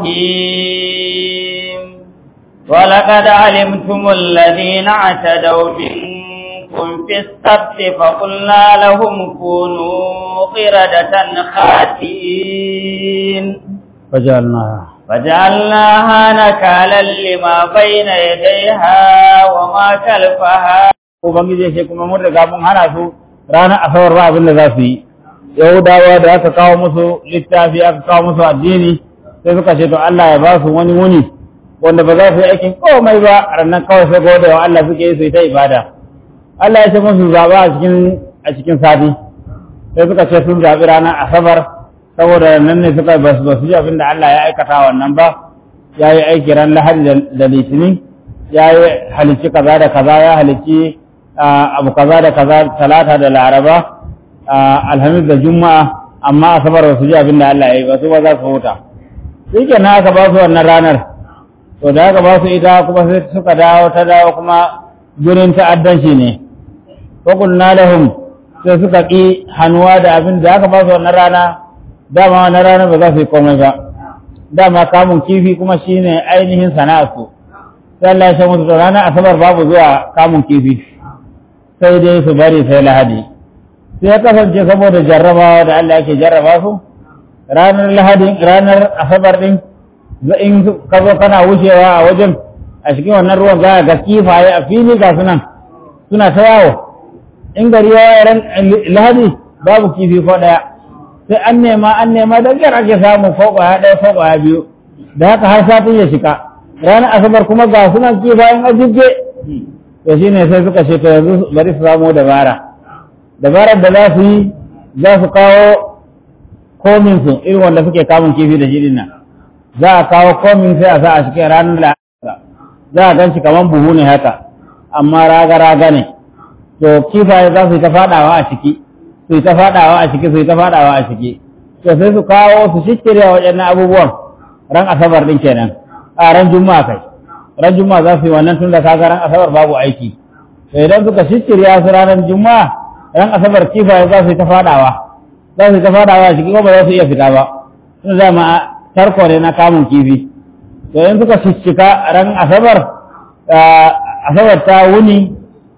الرحيم ولقد علمتم الذين اعتدوا منكم في السبت فقلنا لهم كونوا قردة خاسئين فجعلناها فجعلناها نكالا لما بين يديها وما خلفها ubangiji ya ce kuma mun riga mun hana su ranar asabar ba abin da za su yi yahudawa da aka kawo musu littafi aka kawo musu addini sai suka ce to Allah ya ba su wani wuni wanda ba za su yi aikin komai ba rannan kawai sai gode wa Allah suke yi su yi ta ibada Allah ya ce musu zaɓa a cikin a cikin sati sai suka ce sun zaɓi ranar asabar saboda nan ne suka ba su ji abin da Allah ya aikata wannan ba ya yi aiki ran lahadi da litinin ya yi halicci kaza da kaza ya halicci abu kaza da kaza talata da laraba alhamis da juma'a amma asabar ba su ji abin da Allah ya yi ba su ba za su huta shi ke na aka ba su wannan ranar to da aka ba su ita kuma sai suka dawo ta dawo kuma gurin ta'addanci ne fakulna lahum sai suka ƙi hannuwa da abin da aka ba su wannan rana dama wannan rana ba za su yi komai ba dama kamun kifi kuma shine ainihin sana'arsu sai Allah ya musu to ranar asabar babu zuwa kamun kifi sai dai su bari sai lahadi sai ya kasance saboda jarrabawa da Allah yake jarraba su ranar lahadi ranar asabar din in ka zo kana wucewa a wajen a cikin wannan ruwan za ga kifaye a fili ga sunan suna ta yawo in gari ya ran lahadi babu kifi ko daya sai an nema an nema da gyar ake samu ko kwaya daya ko kwaya biyu da haka har satin ya shika ranar asabar kuma ga sunan kifayen ajibge to shi ne sai suka ce to yanzu bari su samu dabara dabarar da za su yi za su kawo komin su irin wanda suke kamun kifi da shi nan za a kawo komin sai a sa a cikin ranar da za a gan shi kamar buhu ne haka amma raga raga ne to kifaye za su yi ta fadawa a ciki su yi ta fadawa a ciki su yi ta fadawa a ciki to sai su kawo su shikirya waɗannan abubuwan ran asabar din kenan a ran juma'a kai ran juma'a za su yi wannan tun da kaga ran asabar babu aiki to idan suka shishirya su ranar juma'a ran asabar kifaye za su yi ta fadawa za su yi ta fadawa shi kuma ba za su iya fita ba tun da ma tarko ne na kamun kifi to in suka shishika ran asabar asabar ta wuni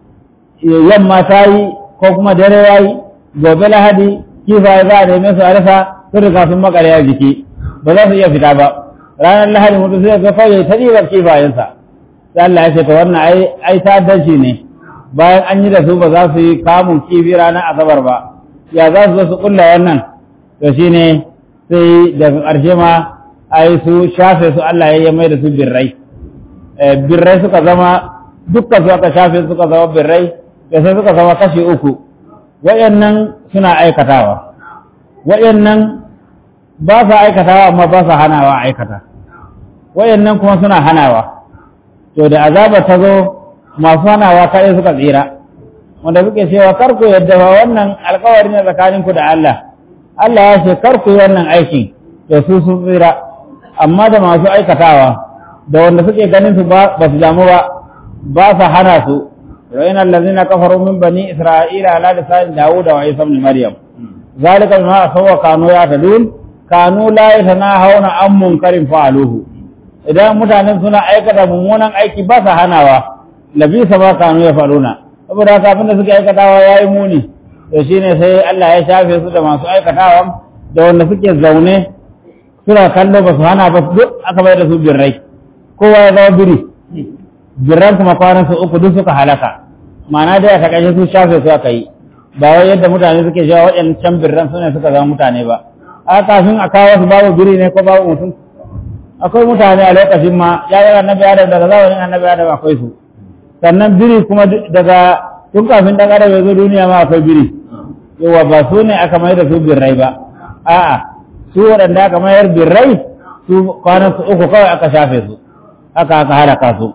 yamma ta yi ko kuma dare ya yi gobe lahadi kifaye za a neme su a rasa sun riga sun makare a jiki ba za su iya fita ba ranar lahadi mutum sai ga kawai ta ɗibar kifayensa sai Allah ya ce ta wannan ai ai ta'addanci ne bayan an yi da su ba za su yi kamun kifi ranar asabar ba ya za su zo su kulla wannan to shine sai daga ƙarshe ma ai su shafe su Allah ya mai da su birrai birrai suka zama dukkan su aka shafe suka zama birrai da sai suka zama kashi uku wayannan suna aikatawa wayannan ba sa aikatawa amma ba sa hanawa aikata wayannan kuma suna hanawa to da azaba ta zo masu hanawa kaɗai suka tsira wanda suke cewa kar ku yadda ba wannan alkawari ne tsakaninku da Allah Allah ya ce kar ku yi wannan aikin da su sun tsira amma da masu aikatawa da wanda suke ganin su ba su damu ba ba sa hana su وإن الذين كفروا من بني إسرائيل على لسان داود وعيسى بن مريم ذلك بما أسوا كانوا يعتدون كانوا لا يتناهون عن منكر فعلوه idan mutanen suna aikata mummunan aiki ba sa hanawa labisa ba kanu ya faluna saboda haka abinda suke aikatawa ya yi muni to shine sai Allah ya shafe su da masu aikatawa da wanda suke zaune suna kallo ba su hana ba duk aka bai da su birrai kowa ya zama biri birran kuma kwanan su uku duk suka halaka ma'ana dai a takaice su shafe su aka yi ba wai yadda mutane suke shawa waɗancan birran su ne suka zama mutane ba a kafin a kawo su babu biri ne ko babu mutum akwai mutane a lokacin ma ya yi annabi adam daga zamanin annabi adam akwai su sannan biri kuma daga tun kafin dan adam ya zo duniya ma akwai biri yawa ba su ne aka mai da su birrai ba a'a su waɗanda aka mayar birrai su kwanan su uku kawai aka shafe su haka aka halaka su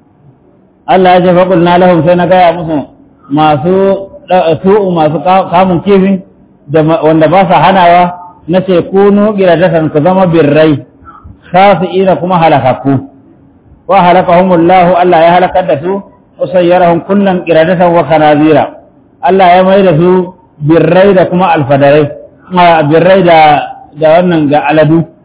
Allah ya ce faƙul na lahum sai na gaya musu masu tu'u masu kamun kifin wanda ba sa hanawa na ce kunu giradatan ku zama birrai khasi'ina kuma halakaku wa halakahumullahu Allah ya halakar da su wa sayyarahum kullan giradatan wa kanazira Allah ya mai da su birrai da kuma alfadarai birrai da da wannan ga aladu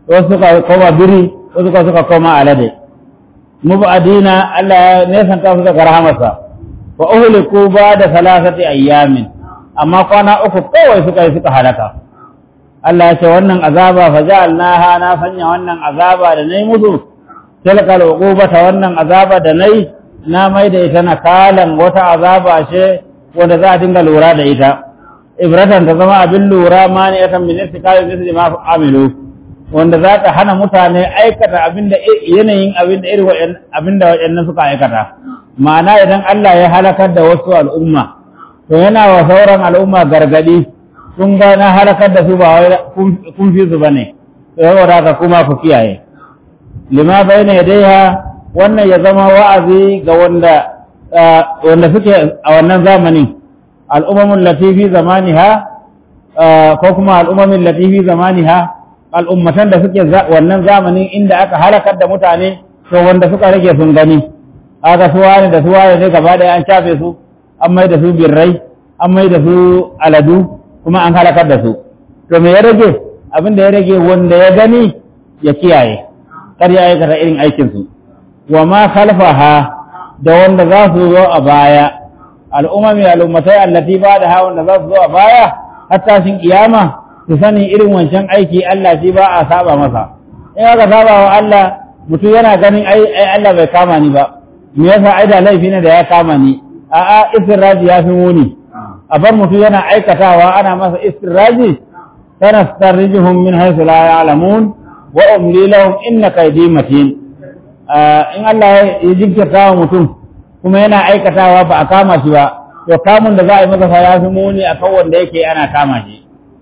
wasu suka koma biri wasu suka suka koma alade mubadina Allah ya nesanta su daga rahamarsa wa uhliku ba da salasati ayyamin amma kwana uku kawai suka yi suka halaka Allah ya ce wannan azaba fa ja'alnaha na sanya wannan azaba da nayi musu tilkal uqubata wannan azaba da nayi na mai da ita nakalan wata azaba ce wanda za a dinga lura da ita ibratan ta zama abin lura ma ne ya tambaye su kai misali ma amilu wanda za ta hana mutane aikata abin da yanayin abin da irin abin da waɗannan suka aikata ma'ana idan Allah ya halakar da wasu al'umma to yana wa sauran al'umma gargadi sun ga na halakar da su ba wai kun fi su bane saboda haka kuma ku kiyaye lima bayna yadayha wannan ya zama wa'azi ga wanda wanda suke a wannan zamanin al'ummamin latifi zamaniha ko kuma al'ummamin latifi zamaniha al'ummatan da suke wannan zamanin inda aka halakar da mutane to wanda suka rage sun gani aka suwa ne da suwa ne gaba da an shafe su an mai da su birrai an mai da su aladu kuma an halakar da su to me ya rage abin da ya rage wanda ya gani ya kiyaye kar ya aikata irin aikinsu wa ma khalfaha da wanda za su zo a baya al'umami al'ummatai allati ba da hawan da za su zo a baya hatta shin kiyama su sani irin wancan aiki Allah shi ba a saba masa in aka saba wa Allah mutum yana ganin ai ai Allah bai kama ni ba me yasa ai da laifi ne da ya kama ni a'a istirraji ya fi muni a bar mutum yana aikatawa ana masa istirraji sanastarrijuhum min haythu la ya'lamun wa umli lahum inna kaydi matin in Allah ya jinkirta wa mutum kuma yana aikatawa ba a kama shi ba to kamun da za a yi masa fa ya fi muni akan wanda yake ana kama shi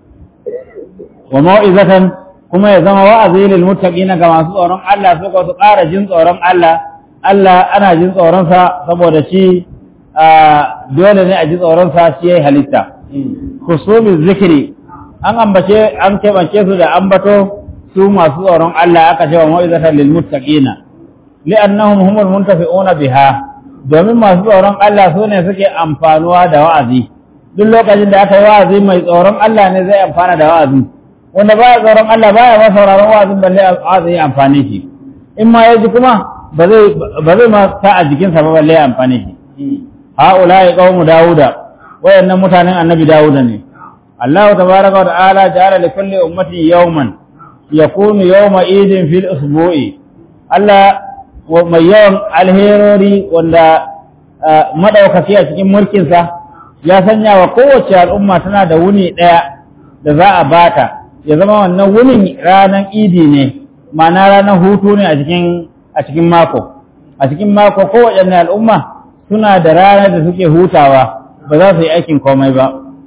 wa mau'izatan kuma ya zama wa'azi lil muttaqina ga masu tsoron Allah su ko su ƙara jin tsoron Allah Allah ana jin tsoron sa saboda shi dole ne a ji tsoron sa shi yayi halitta khusumi zikri an ambace an kebance su da ambato su masu tsoron Allah aka ce wa mau'izatan lil muttaqina li'annahum humul muntafi'una biha domin masu tsoron Allah su ne suke amfanuwa da wa'azi duk lokacin da aka yi wa'azi mai tsoron Allah ne zai amfana da wa'azi wanda baya tsoron Allah baya ma sauraron wa'azin balle wa'azi ya amfane shi in ma ya ji kuma ba zai ba zai ma sa a jikinsa ba balle ya amfane shi ha'ula'i qaumu dauda wayannan mutanen annabi dauda ne Allah tabaraka wa ta'ala ja'ala li kulli ummatin yawman yakunu yawma idin fil usbu'i Allah mai yawan alherori wanda madaukaki a cikin mulkinsa ya sanya wa kowace al'umma tana da wuni ɗaya da za a bata ya zama wannan wunin ranar idi ne ma'ana ranar hutu ne a cikin a cikin mako a cikin mako kowace al'umma suna da ranar da suke hutawa ba za su yi aikin komai ba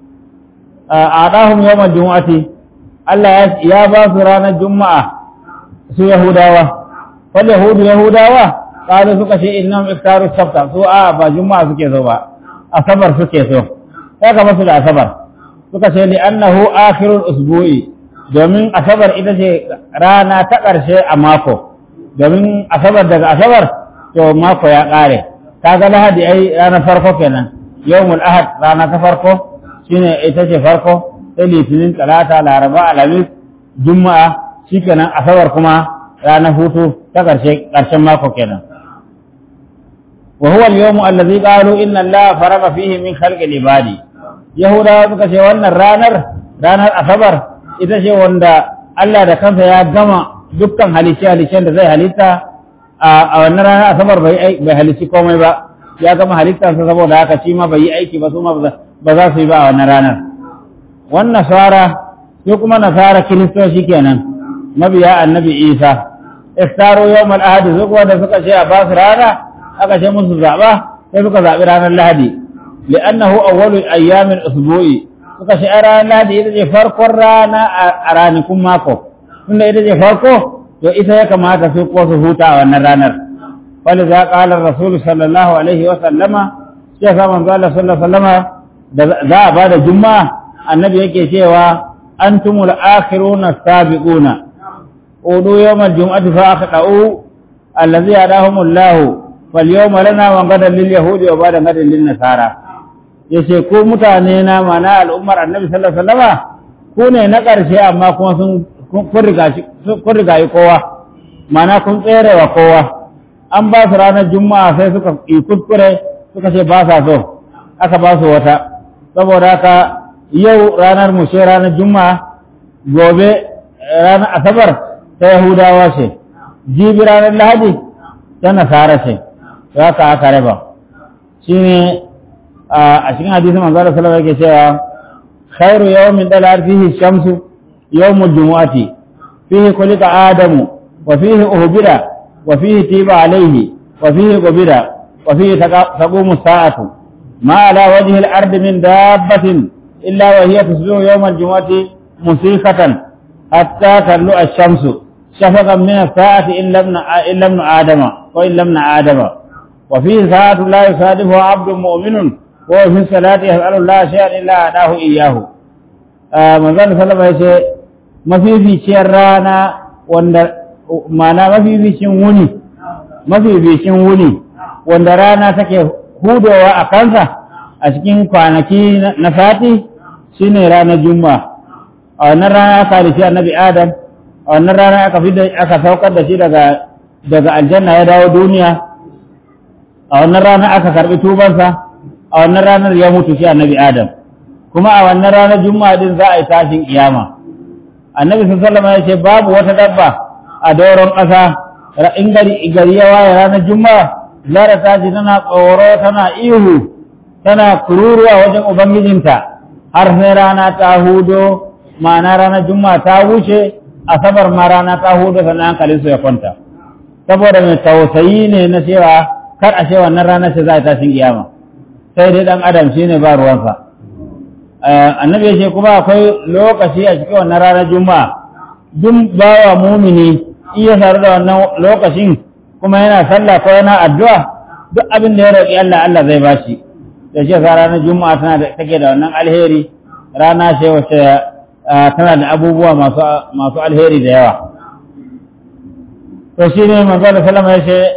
a ɗahun yawan juma'ati Allah ya ba su ranar juma'a su yahudawa wal yahudu yahudawa kaza suka ce innahum iftaru sabta su a ba juma'a suke so ba asabar suke so kaga masu da asabar suka ce li annahu akhirul usbu'i domin asabar ita ce rana ta ƙarshe a mako domin asabar daga asabar to mako ya ƙare kaga lahadi ai ranar farko kenan yawmul ahad rana ta farko shine ita ce farko sai litinin talata laraba alhamis juma'a shikenan asabar kuma ranar hutu ta ƙarshe ƙarshen mako kenan wa huwa al-yawmu allazi qalu inna allaha faraga fihi min khalqi ibadi yahudawa suka ce wannan ranar ranar asabar ita ce wanda Allah da kansa ya gama dukkan halice halicen da zai halitta a wannan ranar asabar bai bai halici komai ba ya gama halittarsa saboda haka shi ma bai yi aiki ba su ma ba za su yi ba a wannan ranar wannan nasara sai kuma nasara kiristoci kenan mabiya annabi isa iftaro yawmal ahadi su kuwa da suka ce a ba su rana aka ce musu zaɓa sai suka zaɓi ranar lahadi li'annahu awwalu ayyamin usbu'i suka ce a ranar lahadi ita ce farkon rana a ranakun mako tunda ita ce farko to ita ya kamata su ko su huta a wannan ranar wani za ƙalar rasulu sallallahu alaihi wa sallama shi ya samun zuwa sallallahu sallama da za a ba da juma'a annabi yake cewa antumul akhiruna sabiquna udu yawmal jum'ati fa akhda'u allazi hadahumullahu fal yawma lana wa gadan lil yahudi wa ba'da gadan lil nasara yace ko mutane na mana al'ummar annabi sallallahu alaihi wasallama ku ne na ƙarshe amma kuma sun kun riga yi kowa mana kun tsere wa kowa an ba su ranar juma'a sai suka yi kuskure suka ce ba sa so aka ba su wata saboda haka yau ranar mu ce ranar juma'a gobe ranar asabar ta yahudawa ce jibi ranar lahadi ta nasara ce za ka aka raba shi ne a cikin hadisin manzo da salama yake cewa khairu yawmin dalar fihi shamsu yawmul jumu'ati fihi kulika adamu wa fihi uhbida wa fihi tiba alayhi wa fihi qubida wa fihi taqumu sa'atu ma ala wajhi al-ard min dabbatin illa wa hiya tusbihu yawm al-jumu'ati musiqatan hatta tadlu ash-shamsu شفقا من الساعة إلا ابن إلا ابن آدم وإلا ابن آدم وفيه ساعة لا يصادفها عبد مؤمن وهو في الصلاة يسأل الله شيئا إلا أعطاه إياه من ذلك صلى الله عليه وسلم ما في في شيء رانا wanda mana mafificin wuni mafificin wuni wanda rana take hudowa a kansa a cikin kwanaki na sati shine ranar juma'a a wannan rana aka halishi annabi adam a wannan rana aka fi aka saukar da shi daga daga aljanna ya dawo duniya a wannan rana aka karbi tubansa a wannan ranar ya mutu shi annabi adam kuma a wannan ranar juma'a din za a yi tashin kiyama annabi sallallahu alaihi ya ce babu wata dabba a doron ƙasa in gari gari ya waye ranar juma'a zara ta ji tana tsoro tana ihu tana kururuwa wajen ubangijinta har sai rana ta hudo ma'ana ranar juma'a ta wuce asabar ma rana ta hudu sannan hankalin su ya kwanta saboda mai tausayi ne na cewa kar a ce wannan rana ce za a tashin kiyama sai dai dan adam shine ba ruwansa annabi ya ce kuma akwai lokaci a cikin wannan ranar juma'a duk bawa mumini iya tare da wannan lokacin kuma yana sallah ko yana addu'a duk abin da ya roƙi Allah Allah zai bashi da shi sa ranar juma'a tana da take da wannan alheri rana ce wacce tana da abubuwa masu alheri da yawa to shi ne manzala salama ya ce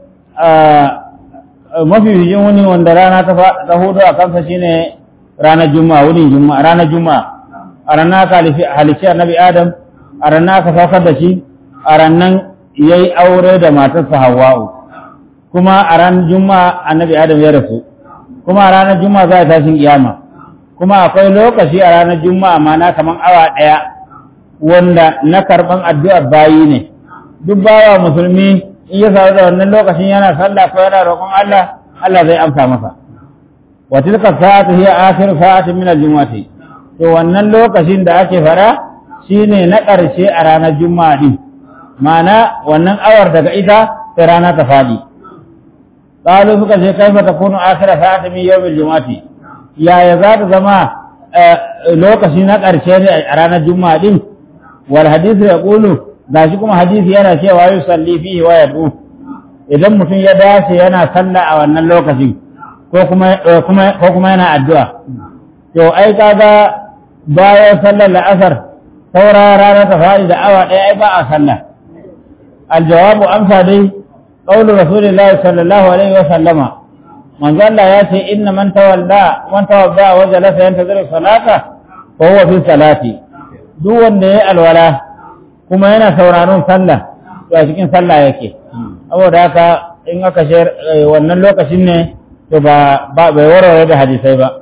mafi bijin wuni wanda rana ta hudu a kansa shi ne ranar juma'a wunin juma'a ranar juma'a a ranar ka halici annabi adam a ranar ka saukar da shi a ranar ya yi aure da matarsa hawa'u kuma a ranar juma'a annabi adam ya rasu kuma a ranar juma'a za a tashin kiyama kuma akwai lokaci a ranar juma'a mana kamar awa ɗaya wanda na karɓan addu'ar bayi ne duk bawa musulmi in ya samu da wannan lokacin yana sallah ko yana roƙon Allah Allah zai amsa masa wa tilka sa'atu hiya akhir sa'atin min al-jumu'ati to wannan lokacin da ake fara shine na ƙarshe a ranar juma'a din ma'ana wannan awar daga ita sai rana ta fadi qalu suka ce kaifa takunu akhir sa'atin min yawm al-jumu'ati yaya za ta zama lokaci na ƙarshe ne a ranar juma'a din wal hadisi ya ƙulu ga shi kuma hadisi yana cewa yi salli fihi wa yadu idan mutum ya dace yana sallah a wannan lokacin ko kuma yana addu'a to ai kaga bayan sallar la'asar saura rana ta faɗi da awa ɗaya ai ba a sallah aljawabu amsa dai qawlu rasulillahi sallallahu alaihi wa sallama manzo Allah ya ce inna man tawalla man tawadda wa jalasa yantaziru salata fa huwa fi salati duk wanda yayi alwala kuma yana sauraron sallah to a cikin sallah yake saboda haka in aka shayar wannan lokacin ne to ba ba bai warware da hadisai ba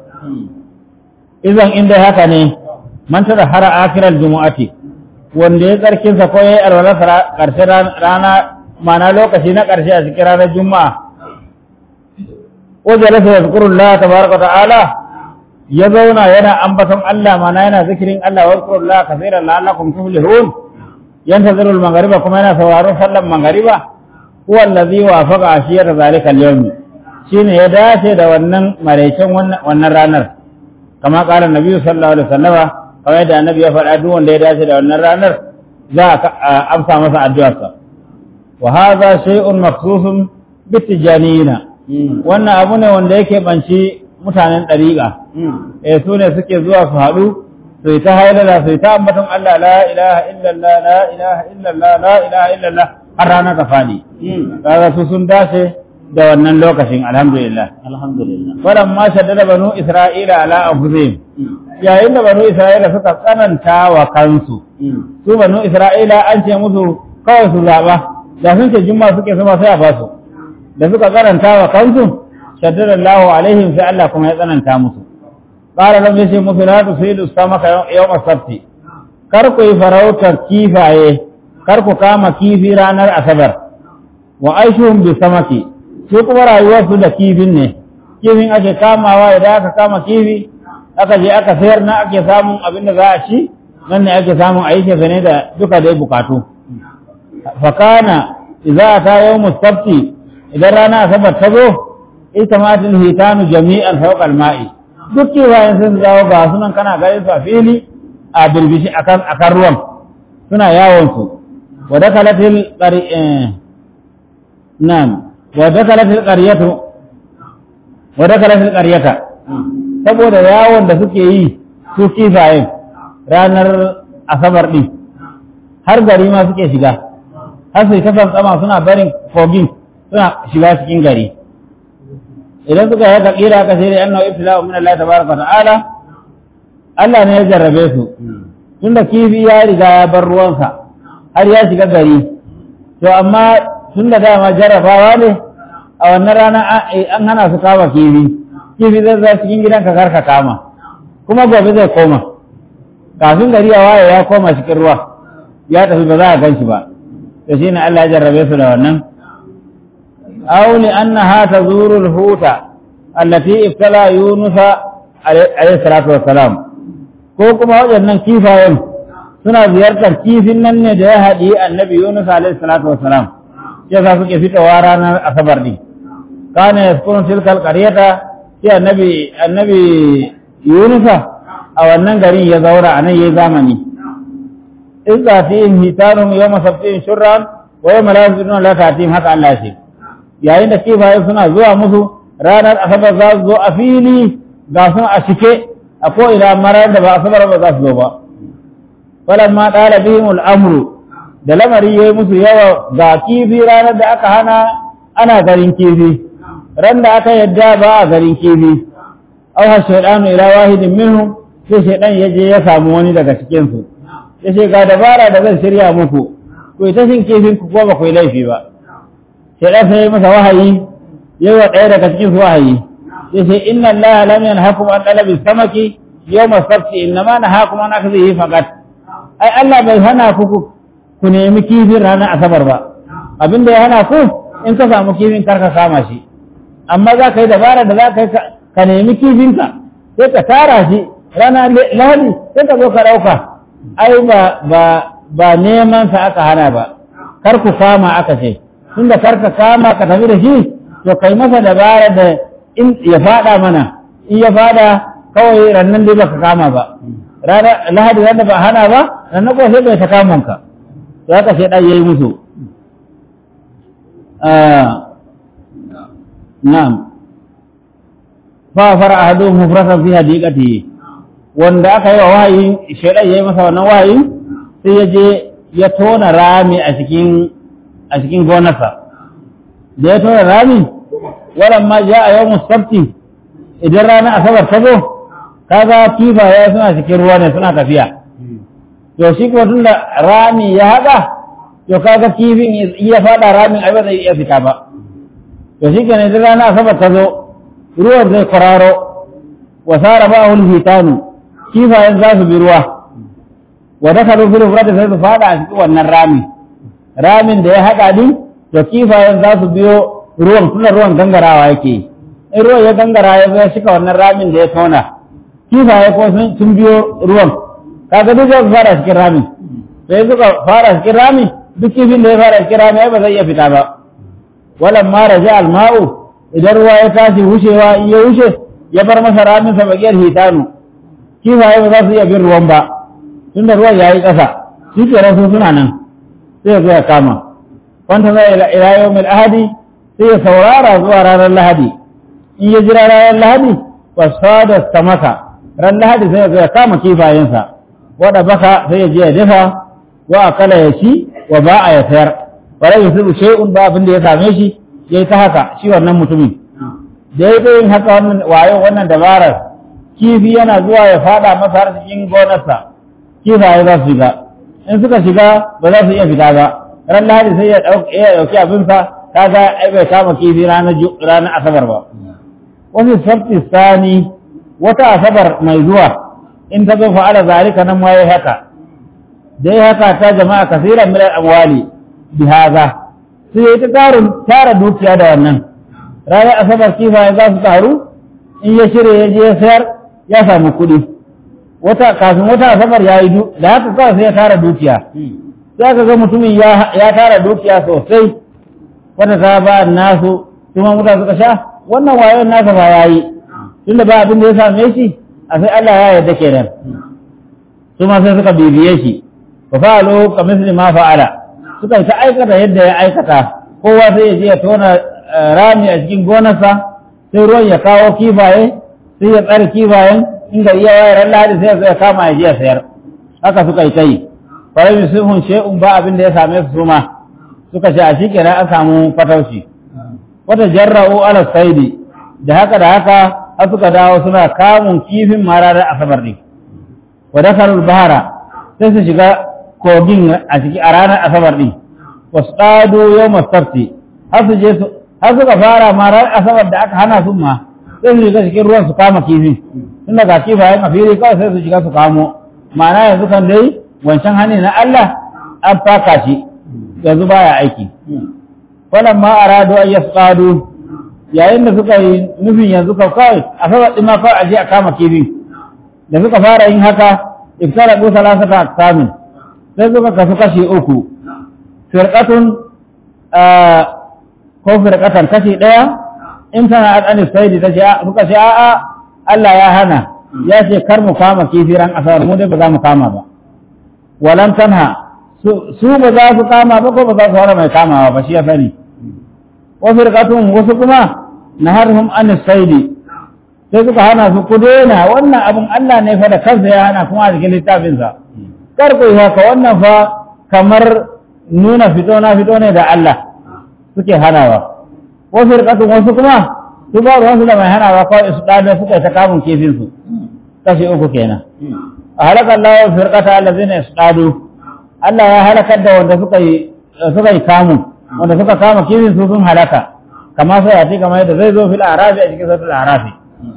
idan inda haka ne man tada hara akiral jumu'ati wanda ya tsarkin sa ko yayi alwala karshen rana mana lokaci na karshe a cikin ranar juma'a wajalasa yazkurullah tabaraka ta'ala ya zauna yana ambaton Allah mana yana zikirin Allah wa yazkurullah kaseeran la'allakum tuflihun yantazirul maghriba kuma yana sauraron sallan maghriba huwa allazi wafaqa ashiyar zalika al-yawm shine ya dace da wannan maraicin wannan ranar kama kala nabi sallallahu alaihi wasallama kamar da annabi ya faɗa duk wanda ya dace da wannan ranar za a amsa masa addu'arsa wa hadha shay'un makhsusun bitijanina wannan abu ne wanda yake banci mutanen ɗariƙa eh su ne suke zuwa su haɗu su yi ta hailala su yi ta ambaton Allah la ilaha illallah la ilaha illallah la ilaha illallah har rana ta faɗi kaga su sun dace da wannan lokacin alhamdulillah alhamdulillah walamma shaddada banu isra'ila ala anfusihim yayin da banu isra'ila suka tsananta wa kansu su banu isra'ila an ce musu kawai su zaba da sun ce juma suke sama sai a basu da suka tsananta wa kansu shaddada Allahu alaihim sai Allah kuma ya tsananta musu qala lam yashi musu la tusidu samaka yawm as-sabt kar ku yi farautar kifaye kar ku kama kifi ranar asabar wa aishuhum bi samaki su kuma rayuwarsu da kifin ne kifin ake kamawa idan aka kama kifi aka je aka sayar na ake samun abin da za a ci nan ne ake samun a yi ne da duka dai bukatu fakana idza ta yawmu sabti idan rana asabar ta zo ita matin hitanu jami'an fawqa al-ma'i duk kifayen sun zawo ga sunan kana ganin su a fili a birbishi akan akan ruwan suna yawon su wa dakalatil qari na'am wa dakalatil qaryatu wa dakalatil qaryata saboda yawon da suke yi su kifayen ranar asabar din har gari ma suke shiga har sai kasan tsama suna barin kogin suna shiga cikin gari idan suka yi kira ka sai da annahu ibtila'u min Allah tabaraka ta'ala Allah ne ya jarrabe su tunda kifi ya riga ya bar ruwansa har ya shiga gari to amma tunda dama jarrabawa ne a wannan rana an hana su kama kifi kifi zai zai cikin gidanka karka kama kuma gobe zai koma kafin gari ya waye ya koma cikin ruwa ya tafi ba za a gan shi ba to shine Allah ya jarrabe su da wannan aw li annaha tazuru al-huta allati ibtala yunus alayhi salatu wassalam ko kuma waɗannan kifayen suna ziyartar kifin nan ne da ya haɗi annabi yunus alayhi salatu wassalam sai sa suke fitowa ranar asabar din kana yaskunu tilkal qaryata sai annabi annabi yunus a wannan garin ya zaura a nan yayi zamani idza fihim hitanum yawma sabtihim shurran wa yawma la yazununa la ta'tihim haka Allah ce yayin da kifaye suna zuwa musu ranar asabar za su zo a fili ga sun a cike a ko ina marar da ba asabar ba za su zo ba falamma qala bihim al-amru da lamari yayi musu yawa ga kifi ranar da aka hana ana garin kifi ran da aka yadda ba a garin kifi aw ha shaytanu ila wahidin minhum sai shaydan ya je ya samu wani daga cikin su yace ga dabara da zan shirya muku ku ta shin kifin ku ko ba ku yi laifi ba shaydan sai masa wahayi yayi wa ɗaya daga cikin su wahayi yace inna allaha lam yanhakum an talabi samaki yawma sabti innama nahakum an akhdhihi faqat ai Allah bai hana ku ku nemi kifin ranar asabar ba abinda ya hana ku in ka samu kifin karka kama shi amma za ka yi dabara da za ka yi ka nemi kifinka sai ka tara shi rana lahadi sai ka zo ka ɗauka ai ba ba ba neman sa aka hana ba kar ku kama aka ce tunda kar ka kama ka tafi da shi to kai masa dabara da in ya fada mana in ya fada kawai rannan dai baka kama ba rana lahadi wanda ba hana ba rannan ko sai bai ta kamun ka to haka sai dan yayi musu na'am fa fara ahadu mufratan fi hadiqati wanda aka yi wa wahayi shaidan yayi masa wannan wahayi sai ya je ya tona rami a cikin a cikin gonarsa da ya tona rami walan ma ja a yawon sabti idan rana asabar ta zo kaga kifaye suna cikin ruwa ne suna tafiya to shi kuma tun da rami ya haɗa to kaga kifin iya faɗa ramin ai ba zai iya fita ba to shi kenan idan rana asabar ta zo ruwan zai kwararo wa sara ba hul hitanu kifayen za su bi ruwa wa dakalu fil furati sai su faɗa a cikin wannan rami ramin da ya haɗa din to kifayen za su biyo ruwan tunda ruwan gangarawa yake in ruwan ya gangara ya zai shika wannan ramin da ya tona kifaye ko sun biyo ruwan kaga duk zai fara cikin ramin sai suka fara cikin ramin duk kifin da ya fara cikin ramin ba zai iya fita ba walan ma raja alma'u idan ruwa ya tashi wucewa in ya wuce ya bar masa ramin sa bagiyar hitanu kifaye ba za su iya bin ruwan ba tunda ruwan ya yi ƙasa shi ke rasu suna nan sai ya zo ya kama wanta zai ila yawmil ahadi sai ya saurara zuwa ranar lahadi in ya jira ranar lahadi fasada samaka ran lahadi sai ya zo ya kama kifayensa wada baka sai ya je ya dafa wa akala ya ci wa ba a ya sayar wala yusibu shay'un ba abin da ya same shi ya yi ta haka shi wannan mutumin da ya yin haka wannan wayo wannan dabarar kifi yana zuwa ya fada masa har cikin gonarsa kifaye za su shiga in suka shiga ba za su iya fita ba ran lahadi sai ya ɗauki abinsa ta ga ai bai kama kifi ranar asabar ba wasu sabti sani wata asabar mai zuwa in ta zo fa'ala zalika nan ma yayi haka dai haka ta jama'a kasiran min al-amwali bi hadha sai ya ta tara dukiya da wannan ranar asabar kifaye za su taru in ya shirya ya je ya sayar ya samu kuɗi wata kafin wata asabar ya yi da haka kawai sai ya tara dukiya sai aka ga mutumin ya tara dukiya sosai wata ta ba nasu kuma mutane suka sha wannan wayon nasa ba ya yi tunda ba abin da ya same shi a sai Allah ya yarda kenan su ma sai suka bibiye shi fa fa'alu kamithli ma fa'ala suka yi ta aikata yadda ya aikata kowa sai ya je ya tona rami a cikin gonarsa sai ruwan ya kawo kifaye sai ya tsare kifayen in gari ya wayar lahadi sai ya kama ya je ya sayar haka suka yi ta yi farar yusufun she'un ba abin da ya same su suma suka ce a shi kenan an samu fatauci wata jarra'u ala saidi da haka da haka har suka dawo suna kamun kifin mararar asabar ne wa dakarul bahara sai su shiga kogin a ciki a ranar asabar ne wasu ɗado yau masarti har su je su har suka fara marar asabar da aka hana su ma sai su shiga cikin ruwan su kama kifin tun daga kifayen a fili kawai sai su shiga su kamo ma'ana yanzu kan dai wancan hani na Allah an faka shi yanzu baya aiki wannan ma arado an yasqadu yayin da suka yi nufin yanzu ka kawai a saba din ma kawai aje a kama kifin da suka fara yin haka iftara bu salasata aksamin sai suka kasu kashi uku firqatun ko firqatan kashi daya in tana adani saidi ta ce suka ce a'a Allah ya hana ya ce kar mu kama kifi ran asabar mu dai ba za mu kama ba walan tanha su ba za su kama ba ko ba za su fara mai kamawa ba shi ya sani wasu rikatun wasu kuma na harhum an saidi sai suka hana su ku daina wannan abin Allah ne fa da kansa ya hana kuma a cikin littafinsa kar ku yi haka wannan fa kamar nuna fito na fito ne da Allah suke hanawa wasu rikatun wasu kuma su ba ruwansu da mai hanawa kawai su ɗabe suka ta kamun kifinsu kashi uku kenan a halakar lawar firkata allazina yasdadu Allah ya halakar da wanda suka yi suka yi kamun wanda suka kama kifin su sun halaka kama sai ya kamar yadda zai zo fil arafi a cikin sautul arafi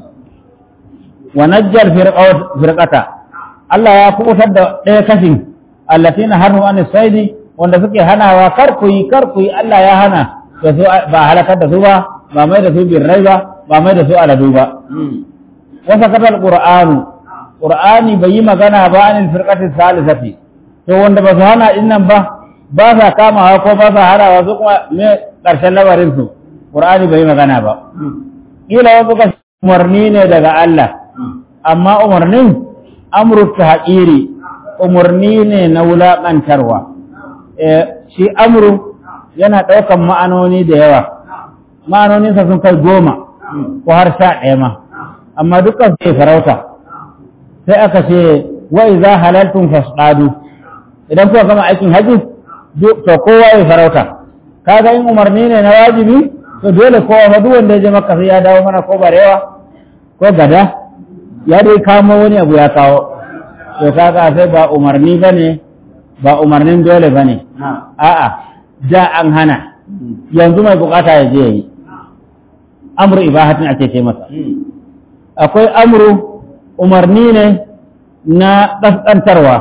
wa najjal firqata Allah ya kubutar da ɗaya kashin allatina harhu an saidi wanda suke hanawa kar ku yi kar ku yi Allah ya hana da su ba halakar da su ba ba mai da su birrai ba ba mai da su aladu ba wasa katal qur'anu qur'ani bai yi magana ba anil firqati salisati to wanda ba su hana din nan ba ba sa kamawa ko ba sa harawa su kuma me karshen labarin su qur'ani bai yi magana ba kila wasu ka umarni ne daga Allah amma umarnin amru tahqiri umarni ne na wulaƙantarwa shi amru yana ɗaukan ma'anoni da yawa ma'anoninsa sun kai goma ko har sha ɗaya ma amma dukkan sai farauta sai aka ce wa iza halaltum fasdadu idan kuka gama aikin haji to kowa ya farauta kaga in umarni ne na wajibi to dole kowa fa duk wanda ya je makka sai ya dawo mana ko barewa ko gada ya dai kamo wani abu ya kawo to kaga sai ba umarni bane ba umarnin dole bane a'a da an hana yanzu mai bukata ya je yi amru ibahatin ake ce masa akwai amru umarni ne na ƙasƙantarwa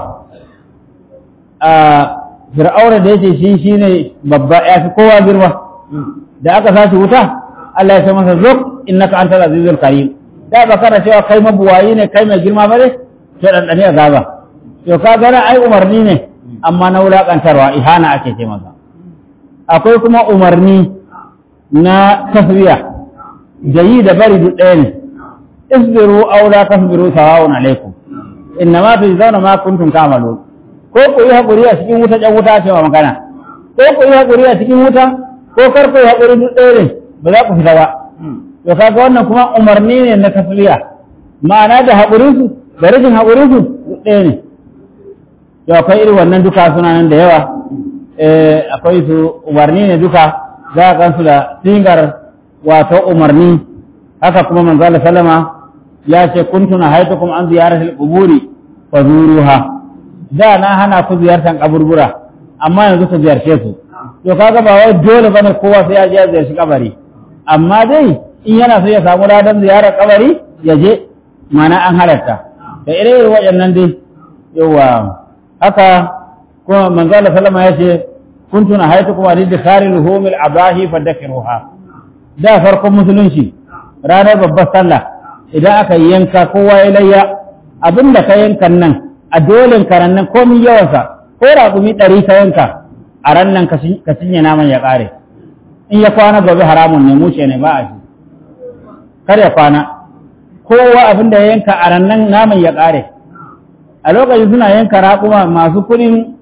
a fir'aura da yake shi shine babba ya fi kowa girma da aka sashi wuta Allah ya ce masa zuk innaka antal azizul karim da ba kana cewa kai mabuwayi ne kai mai girma ba ne to dan dane azaba to ka gana ai umarni ne amma na wulakantarwa ihana ake ce masa akwai kuma umarni na taswiya da yi da bari duk ɗaya ne isbiru aw la tasbiru sawa'un alaikum innama tujzauna ma kuntum ta'malun ko ku yi hakuri a cikin wuta jan wuta ce wa magana ko ku yi hakuri a cikin wuta ko kar ku yi hakuri duk ɗaya ne ba za ku fita ba to kaga wannan kuma umarni ne na tasliya ma'ana da haƙurin su da rashin haƙurin su duk ɗaya ne to akwai irin wannan duka suna nan da yawa eh akwai su umarni ne duka za a gansu da sigar wato umarni haka kuma manzala salama ya ce kuntuna haitukum an ziyaratul quburi fa zuruha da na hana ku ziyartar kaburbura amma yanzu ku ziyarce su to kaga ba wai dole bane kowa sai ya je ya ziyarci kabari amma dai in yana so ya samu ladan ziyarar kabari ya je mana an halarta da ire-iren waɗannan dai yawa haka kuma manzala salama ya ce kuntuna haitukum an dikharil humil abahi fadakiruha da farkon musulunci ranar babbar sallah idan aka yanka kowa ya layya abin da ka yankan nan a dolin karan nan komi yawansa ko raƙumi ɗari ka yanka a ran nan ka cinye naman ya ƙare in ya kwana gobe haramun ne mushe ne ba a shi kar ya kwana kowa abin da ya yanka a ran nan naman ya ƙare a lokacin suna yanka raƙuma masu kuɗin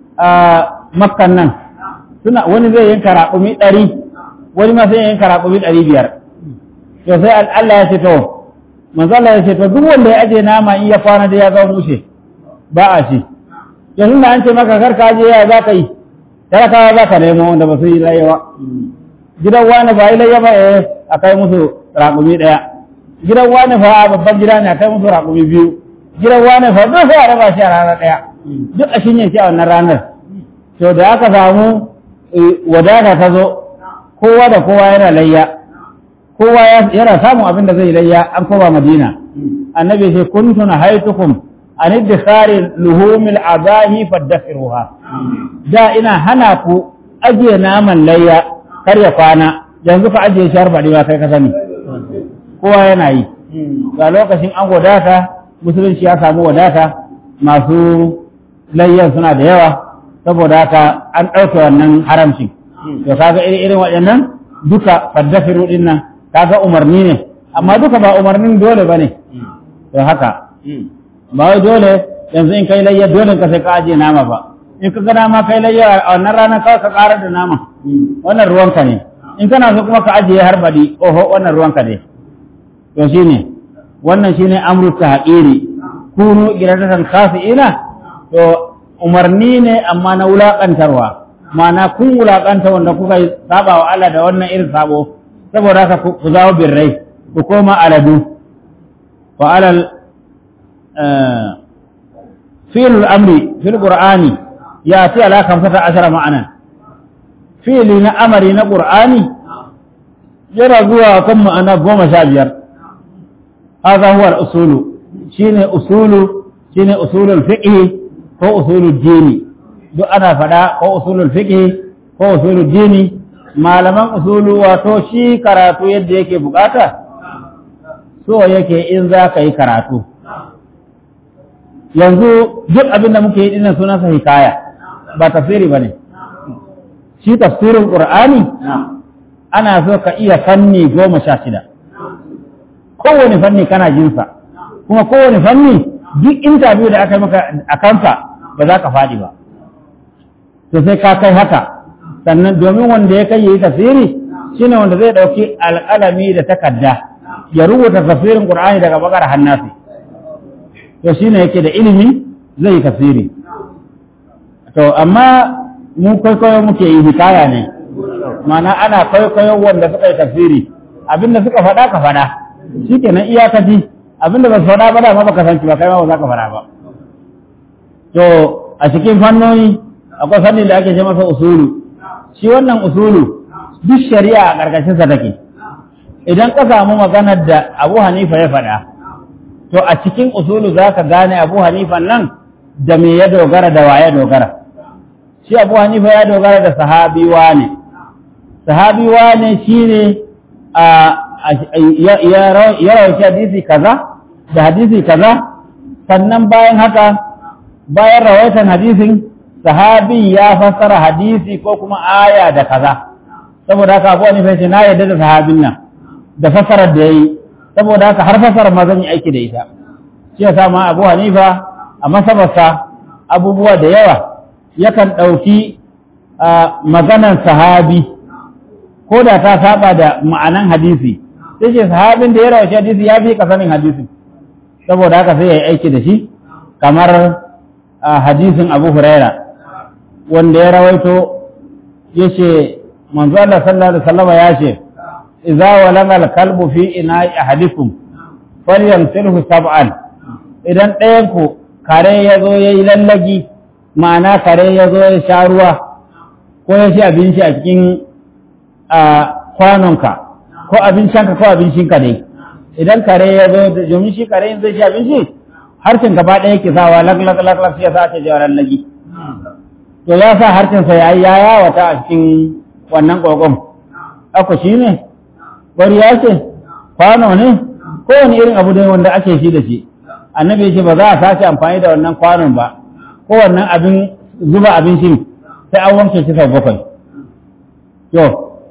makkan nan suna wani zai yanka raƙumi ɗari wani ma sai yanka raƙumi ɗari biyar to sai Allah ya ce to manzo Allah ya ce to duk wanda ya aje nama in ya kwana da ya ga mushe ba a shi yanzu da an ce maka kar ka je ya za ka yi talakawa za ka nemo wanda ba su yi layyawa gidan wani ba yi layya ba eh a kai musu raƙumi ɗaya gidan wani fa babban gida ne a kai musu raƙumi biyu gidan wani fa duk sai a raba shi a ranar ɗaya duk a shinye shi a wannan ranar to da aka samu wadata ta zo kowa da kowa yana layya kowa yana samun abin da zai layya an koma madina annabi sai kuntuna haitukum an idkhari luhumil abahi fadakhiruha da ina hana ku ajiye naman layya kar ya kwana yanzu ka ajiye shi har baɗi ba kai ka sani kowa yana yi ga lokacin an wadata musulunci ya samu wadata masu layyan suna da yawa saboda haka an ɗauke wannan haramcin to kaga irin irin waɗannan duka faddafiru din nan kaga umarni ne amma duka ba umarnin dole bane to haka ba wai dole yanzu in kai layya dole ka sai ka aje nama ba in ka ga nama kai layya a wannan rana kawai ka ƙara da nama wannan ruwanka ne in kana so kuma ka ajiye har baɗi oho wannan ruwanka ne to shine wannan shine amru tahqiri kunu iradatan khasi'ina to umarni ne amma na wulaƙantarwa ma'ana kun wulaƙanta wanda kuka yi saba wa Allah da wannan irin sabo saboda haka ku zawo birrai ku koma aladu wa alal fi'lul amri fil qur'ani ya ce ala kamsata ashara ma'anan fi'li na amari na qur'ani yana zuwa kan ma'ana goma sha biyar hadha huwa al-usulu shine usulu shine usulul fiqh ko usulul dini duk ana faɗa ko usulul fiqh ko usulul dini malaman usulu wato shi karatu yadda yake bukata so yake in za ka yi karatu yanzu duk abin da muke yi dinnan sunansa hikaya ba tafsiri ba ne shi tafsirin ƙur'ani ana so ka iya fanni goma sha shida kowane fanni kana jinsa kuma kowane fanni duk interview da aka yi maka a kansa ba za ka faɗi ba to sai ka kai haka sannan domin wanda ya kai yi tafsiri shine wanda zai ɗauki alƙalami da takarda ya rubuta tafsirin Qur'ani daga bakar hannasi to shine yake da ilimi zai yi tafsiri to amma mu kwaikwayo muke yi hikaya ne mana ana kwaikwayo wanda suka yi tafsiri abinda suka faɗa ka faɗa shikenan iyakaci abinda ba su faɗa ba da ma baka san ba kai ma ba za ka faɗa ba to a cikin fannoni akwai fannin da ake ce masa usulu shi wannan usulu duk shari'a a ƙarƙashinsa take idan ka samu maganar da abu hanifa ya faɗa to a cikin usulu za ka gane abu hanifan nan da me ya dogara da waye dogara shi abu hanifa ya dogara da sahabi wane sahabi wane shi ne ya rauci hadisi kaza da hadisi kaza sannan bayan haka bayan rawaitan hadisin sahabi ya fassara hadisi ko kuma aya da kaza saboda haka abu hanifa ce na yadda da sahabin nan da fassarar da ya yi saboda haka har fassarar ma zan yi aiki da ita shi ya ma abu hanifa a masabarsa abubuwa da yawa yakan ɗauki maganan sahabi ko da ta saba da ma'anan hadisi sai ce sahabin da ya rawaci hadisi ya fi kasanin hadisi saboda haka sai ya yi aiki da shi kamar hadisin abu huraira wanda ya rawaito ya ce manzo Allah sallallahu alaihi wasallam ya ce idza walama al-kalbu fi ina'i ahadikum falyamsilhu sab'an idan ɗayan ku kare ya zo ya yi lallagi ma'ana kare ya zo ya sha ruwa ko ya ci abinci a cikin kwanonka ko abincinka ko abincinka ne idan kare ya zo domin shi kare zai ci abinci harshen gaba ɗaya ke sawa lag lag lag lag ya sa ta jawa lallagi to ya sa harshensa ya yi ya yawata a cikin wannan ƙoƙon ako shi ne ya ce kwano ne kowane irin abu ne wanda ake shi da shi annabi ya ce ba za a sace amfani da wannan kwanon ba ko wannan abin zuba abincin sai an wanke shi sau bakwai to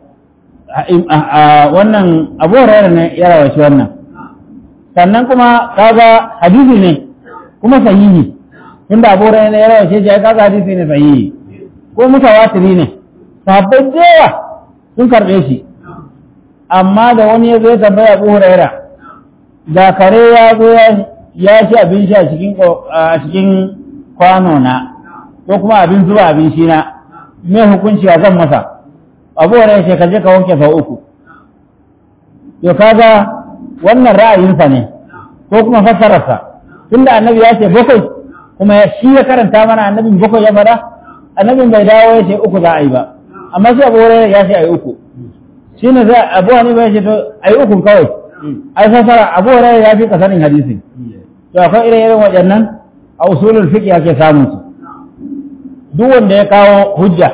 wannan abu rayar ne ya rawaci wannan sannan kuma kaga hadisi ne kuma sahihi tunda abu rayar ne ya rawace shi kaga hadisi ne sahihi ko mutawatiri ne sahabbai da yawa sun karɓe shi amma da wani ya zo ya tambaya abu huraira da kare ya zo ya ci abin sha a cikin kwano na ko kuma abin zuba abin shi na me hukunci a zan masa abu huraira ce ka je ka wanke sau uku to kaga wannan ra'ayinsa ne ko kuma fassararsa tunda annabi ya ce bakwai kuma shi ya karanta mana annabin bakwai ya fada annabin bai dawo ya ce uku za a yi ba amma shi abu huraira ya ce a yi uku shi ne zai abu wani bai ce to a yi ukun kawai ai fasara abu hurairah ya fi kasanin hadisi to akwai irin irin waɗannan a usulul fiqh ake samun su duk wanda ya kawo hujja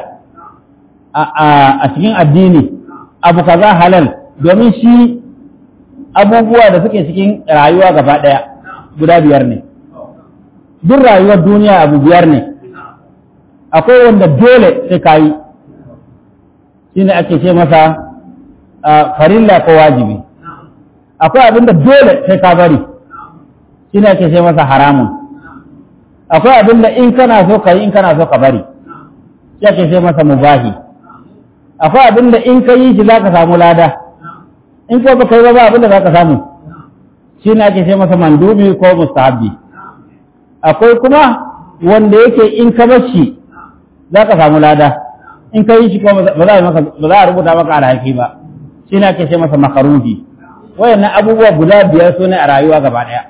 a cikin addini abu kaza halal domin shi abubuwa da suke cikin rayuwa gaba ɗaya guda biyar ne duk rayuwar duniya abu biyar ne akwai wanda dole sai ka yi shi ne ake ce masa farilla ko wajibi akwai abin da dole sai ka bari shi ne ake ce masa haramun akwai abin da in kana so ka yi in kana so ka bari shi ake ce masa mubahi akwai abin da in ka yi shi za ka samu lada in ko ba kai ba ba abin da za ka samu shi ne ake ce masa mandubi ko mustahabbi akwai kuma wanda yake in ka bar shi za ka samu lada in ka yi shi ko ba za a rubuta maka alhaki ba shi ne ake ce masa makaruhi wayannan abubuwa guda biyar su ne a rayuwa gaba ɗaya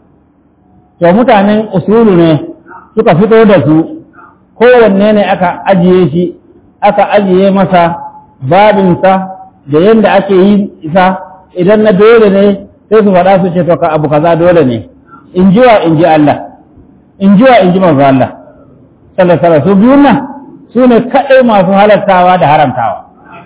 to mutanen usulu ne suka fito da su kowanne ne aka ajiye shi aka ajiye masa babinsa da yadda ake yi isa idan na dole ne sai su faɗa su ce to ka abu kaza dole ne in ji wa in ji Allah in ji wa in ji manzo Allah sallallahu alaihi su biyun nan su ne kaɗai masu halartawa da haramtawa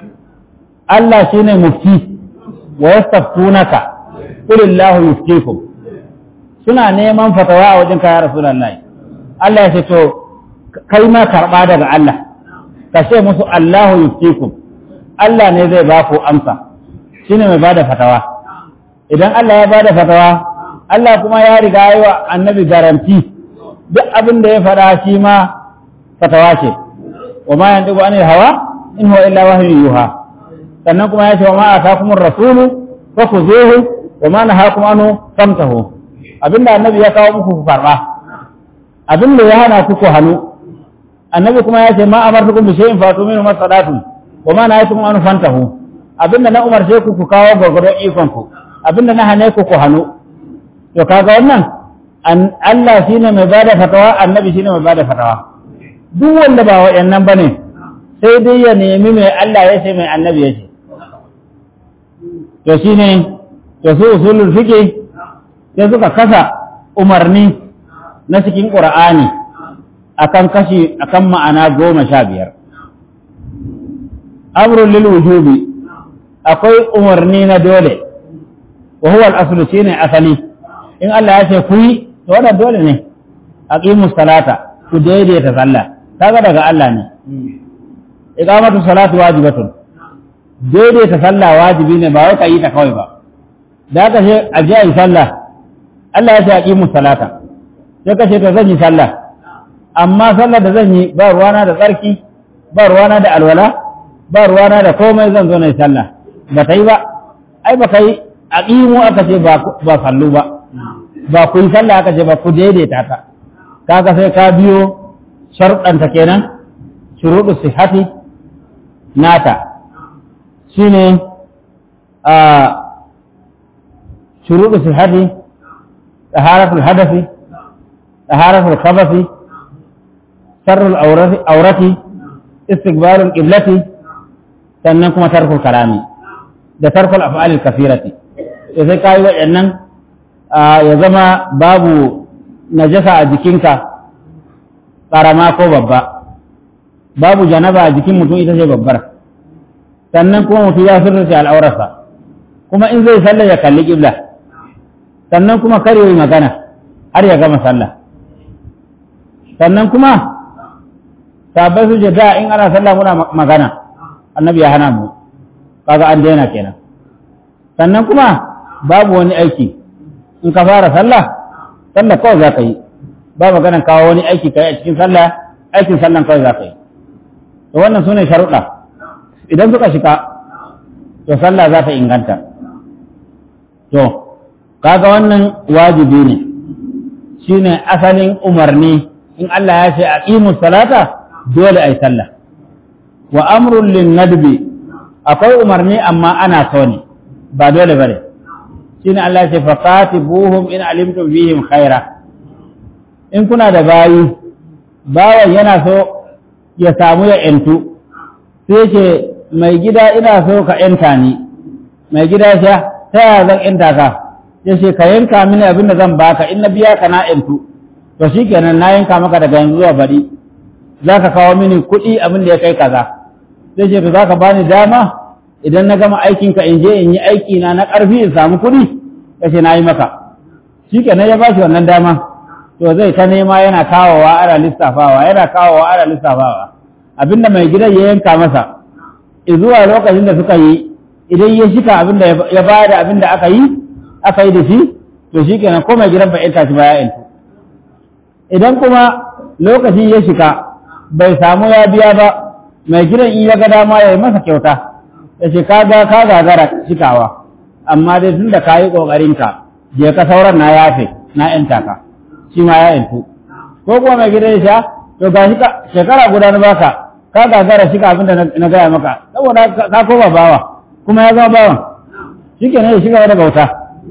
Allah shine mufti wa yastaftunaka qul Allahu yuftikum suna neman fatawa a wajen kaya Rasulullahi Allah ya ce to kai ma karba daga Allah ka ce musu Allahu yuftikum Allah ne zai ba ku amsa shine mai bada fatawa idan Allah ya bada fatawa Allah kuma ya riga yi wa annabi garanti duk abin da ya faɗa shi ma fatawa ce wa ma yantiqu anil hawa in huwa illa wahyun yuha sannan kuma ya ce wa ma atakumur rasulu fakhuzuhu wa ma nahakum anhu famtahu abinda annabi ya kawo muku ku karba abinda ya hana ku ku hannu annabi kuma ya ce ma amartukum bi shay'in fatu minhu masadatu wa ma nahaytum anhu fantahu abinda na umarce ku ku kawo gurgurdon ikon ku abinda na hane ku ku hannu to kaga wannan Allah shine mai bada fatawa annabi shine mai bada fatawa duk wanda ba waɗannan bane sai dai ya nemi mai Allah ya ce mai annabi ya ce to shine to su usulul fiqh sai suka kasa umarni na cikin qur'ani akan kashi akan ma'ana goma sha biyar amrun lil wujubi akwai umarni na dole wa huwa al-aslu shine asali in Allah ya ce ku yi to wannan dole ne aqimus salata ku daidaita sallah kaga daga Allah ne iqamatu salatu wajibatun daidaita sallah wajibi ne ba wai ka yi ta kawai ba da ka ce a ji yi sallah Allah ya ce aqimus salata sai ka ce to zan yi sallah amma sallar da zan yi ba ruwana da tsarki ba ruwana da alwala ba ruwana da komai zan zo na yi sallah ba ta yi ba ai ba ka yi aqimu aka ce ba sallu ba ba ku yi sallah aka ce ba ku daidaita ta kaga sai ka biyo sharuɗanta kenan shuruɗu sihati nata shine a shuruɗu sihhati taharatul hadathi taharatul khabathi sarrul aurati aurati istiqbalul qiblati sannan kuma tarkul kalami da tarkul af'alil kafirati to sai kai waɗannan ya zama babu najasa a jikinka ƙarama ko babba babu janaba a jikin mutum ita ce babbar sannan kuma mutum ya sirrace al'aurarsa kuma in zai sallah ya kalli ƙibla sannan kuma kar yi magana har ya gama sallah sannan kuma sabai su da in ana sallah muna magana annabi ya hana mu kaga an daina kenan sannan kuma babu wani aiki in ka fara sallah sallah kawai za ka yi ba maganan kawo wani aiki ka yi a cikin sallah aikin sallan kawai za ka yi to wannan su ne sharuɗa idan suka shika to sallah za ta inganta to kaga wannan wajibi ne shine asalin umarni in Allah ya ce aqimu salata dole ai sallah wa amrun lin nadbi akwai umarni amma ana so ne ba dole bane shine Allah ya ce faqatibuhum in alimtum fihim khaira in kuna da bayi bawan yana so ya samu ya ‘yantu, sai ce, mai gida ina so ka ‘yanta ni, mai gida sha, ta yaya zan ‘yanta ka, ya ce, ka yanka mini abin da zan baka, in na biya ka na ‘yantu, to shi kenan na yanka maka daga yanzu zuwa baɗi, za ka kawo mini kuɗi abin da ya kai kaza. Sai ce, to za ka bani dama, idan na gama aikinka in je in yi aiki na na ƙarfi in samu kuɗi, ya ce, na yi maka. Shi kenan ya ba shi wannan dama. to zai ta nema yana kawowa ana lissafawa yana kawowa ana lissafawa abinda mai gidan ya yanka masa zuwa lokacin da suka yi idan ya shika abinda ya bayar da abinda aka yi aka yi da shi to shi kenan ko mai gidan bai yanka shi ba ya yanka idan kuma lokaci ya shika bai samu ya biya ba mai gidan in ya ga dama ya yi masa kyauta ya ce ka ga ka gagara shikawa amma dai tun da ka yi ƙoƙarinka je ka sauran na yafe na yanta ka shi ma ya yantu ko kuma mai gidan sha to ga shi shekara guda na baka ka gagara shi ka abinda na gaya maka saboda ka koma bawa kuma ya zama bawan shi ke ne ya shiga da bauta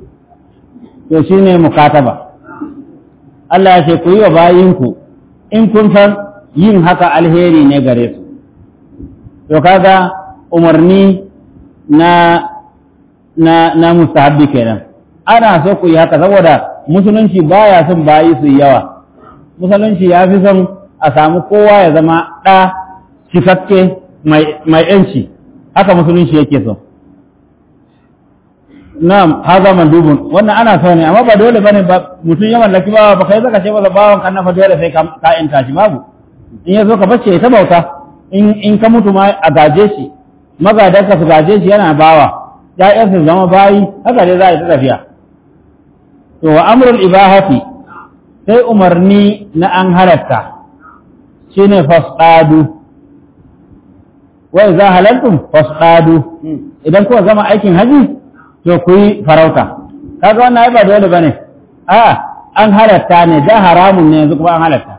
to shi ne mukataba Allah ya ce ku yi wa bayinku in kun san yin haka alheri ne gare su to kaga umarni na na na mustahabbi kenan ana so ku yi haka saboda musulunci baya son bayi su yawa musulunci ya fi son a samu kowa ya zama ɗa cikakke mai ‘yanci haka musulunci yake so na'am haza mandubun wannan ana so ne amma ba dole bane ba mutum ya mallaki bawa ba kai zaka ce masa bawan kan nafa dole sai ka ‘yanta shi babu in ya zo ka bace ta bauta in ka mutu ma a gaje shi magadanka su gaje shi yana bawa ‘ya'yansu zama bayi haka dai za a yi ta tafiya to wa amrul ibahati sai umarni na an halatta shine fasdadu wa idza halaltum fasdadu idan kuka gama aikin haji to ku yi farauta kaga wannan ai ba dole bane a an halatta ne da haramun ne yanzu kuma an halatta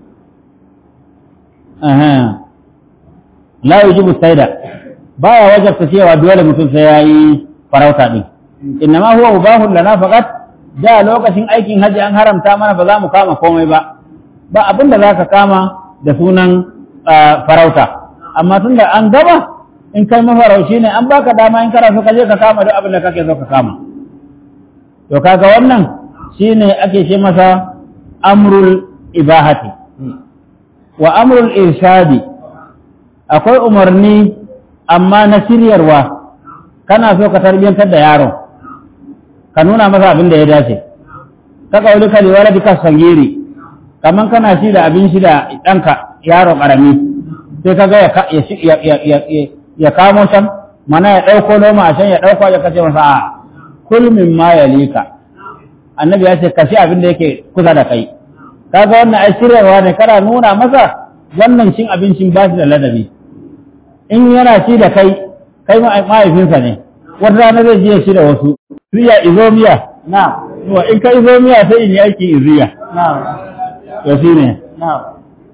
aha la yujibu saida baya wajabta cewa dole mutum sai yayi farauta din innama huwa mubahun lana faqat da lokacin aikin haji an haramta mana ba za mu kama komai ba ba abin da za ka kama da sunan farauta amma tun da an gaba in kai mafarauci ne an baka dama in kana so ka je ka kama duk abin da kake so ka kama to kaga wannan shine ake ce masa amrul ibahati wa amrul irshadi akwai umarni amma na shiryarwa kana so ka tarbiyantar da yaron ka nuna masa abin da ya dace ka kauli ka liwala bika sangiri kaman kana shi da abin shi da ɗanka yaro ƙarami sai ka ga ya kamo can mana ya ɗauko noma a can ya ɗauko ya kace masa a kulmin ma ya lika annabi ya ce ka shi abin da yake kusa da kai kaga wannan ai shiryarwa ne kana nuna masa wannan cin abincin ba shi da ladabi in yana ci da kai kai mahaifinsa ne wata rana zai je shi da wasu riya izomiya na in ka izomiya sai in yi aiki iziya to shi ne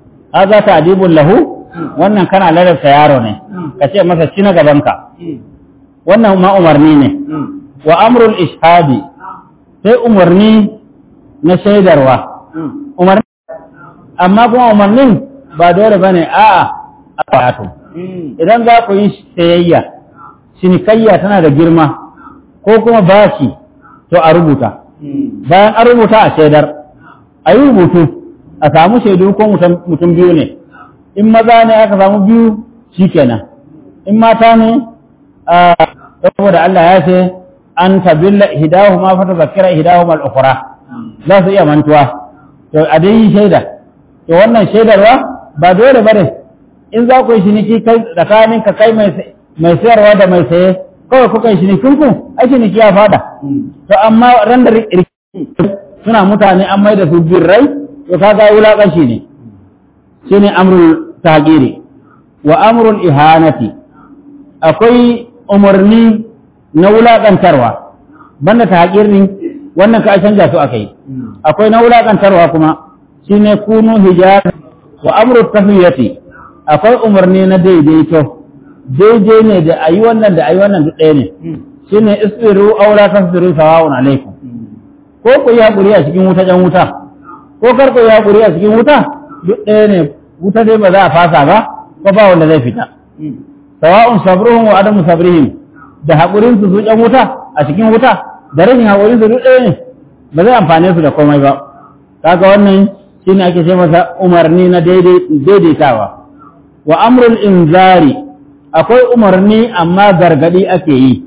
haza ta adibun lahu wannan kana ladabta yaro ne ka ce masa ci na gabanka wannan ma umarni ne wa amrul ishadi sai umarni na shaidarwa umarni amma kuma umarnin ba dole bane a'a a wato idan za ku yi sayayya cinikayya tana da girma ko kuma bashi to a rubuta bayan an rubuta a shaidar a yi rubutu a samu shaidu ko mutum biyu ne in maza ne aka samu biyu shikenan in mata ne a saboda Allah ya ce an tabilla hidahuma fa tazakkira hidahuma al-ukhra za su iya mantuwa to a dai yi shaida to wannan shaidarwa ba dole bane in za ku yi shiniki kai tsakanin ka kai mai sayarwa da mai saye kawai kuka yi shinikin ku ai shiniki ya fada to amma ran da suna mutane an mai da su birrai to kaga wulaƙanci ne shine amrul tagiri wa amrul ihanati akwai umarni na wulaƙantarwa banda tagirin wannan ka canja su akai akwai na wulaƙantarwa kuma shine kunu hijar wa amrul tafiyati akwai umarni na daidaito daidai ne da ayi wannan da ayi wannan duk ɗaya ne shine isbiru aw la tasbiru sawa'un alaikum ko ku yi hakuri a cikin wuta jan wuta ko kar ku yi hakuri a cikin wuta duk ɗaya ne wuta dai ba za a fasa ba ko ba wanda zai fita sawa'un sabruhum wa adamu sabrihim da hakurin su su jan wuta a cikin wuta da rashin hakurin su duk ɗaya ne ba zai amfane su da komai ba kaga wannan shine ake ce masa umarni na daidaitawa wa amrul inzari akwai umarni amma gargadi ake yi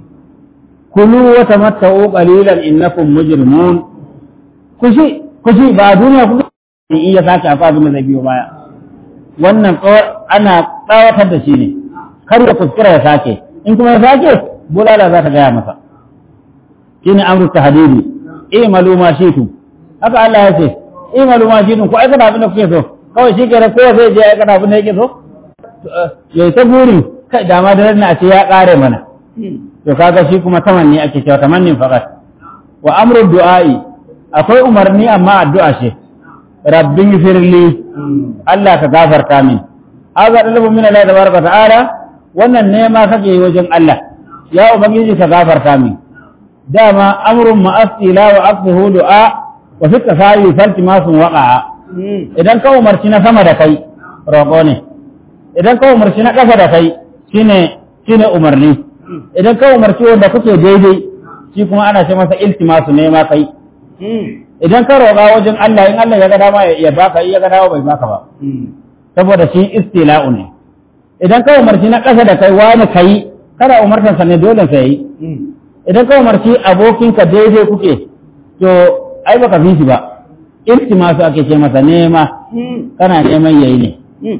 kulu wa tamatta'u qalilan innakum mujrimun kushi kushi ba duniya ku in iya sake afa abin da zai biyo baya wannan ana tsawatar da shi ne kar ya kuskura ya sake in kuma ya sake bulala za ta gaya masa shine amru tahdidi i'malu ma shi'tum haka Allah ya ce i'malu ma shi'tum ku aikata abin da kuke so kawai shi kenan kowa zai je aikata abin da yake so yayi ta burin kai dama da nan a ce ya kare mana to kaga shi kuma tamanni ake cewa tamannin faqat wa amru du'a'i akwai umarni amma addu'a ce rabbi firli Allah ka gafarta min haka dalabu min Allah tabaraka ta'ala wannan nema kake yi wajen Allah ya ubangiji ka gafarta min dama amrun ma'asila wa aqsuhu du'a wa fi tafayi falti ma sun waqa'a idan ka umarci na sama da kai roƙo ne idan ka umarci na ƙasa da kai shine shine umarni idan ka umarci wanda kuke daidai shi kuma ana ce masa iltimasu ne ma kai idan ka roƙa wajen Allah in Allah ya ga dama ya baka ya ga dama bai baka ba saboda shi istila'u ne idan ka umarci na ƙasa da kai wani kai kada umartan sa ne dole sai yi idan ka umarci abokinka daidai kuke to ai baka fi shi ba iltimasu ake ce masa nema kana neman yayi ne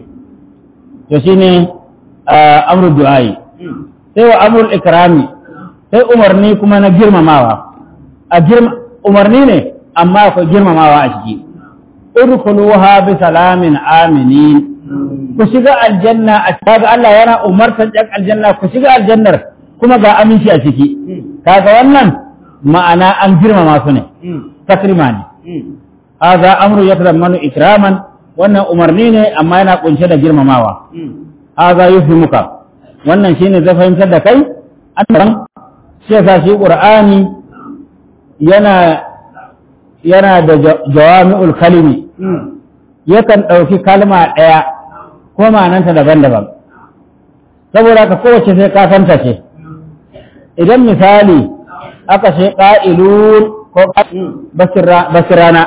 to shine amru du'ai sai wa amrul ikrami sai umarni kuma na girmamawa a girma umarni ne amma akwai girmamawa a ciki udkhuluha bi salamin aminin ku shiga aljanna a kaga Allah yana umartar ɗan aljanna ku shiga aljannar kuma ga aminci a ciki kaga wannan ma'ana an girmama su ne takrima ne hadha amru yatadammanu ikraman wannan umarni ne amma yana kunshe da girmamawa hadha yufimuka wannan shine zai fahimtar da kai an shi yasa shi qur'ani yana yana da jawami'ul kalimi yakan ɗauki kalma ɗaya ko ma'ananta daban-daban saboda ka kowace sai ka santa ce idan misali aka ce ƙa'ilun ko basirana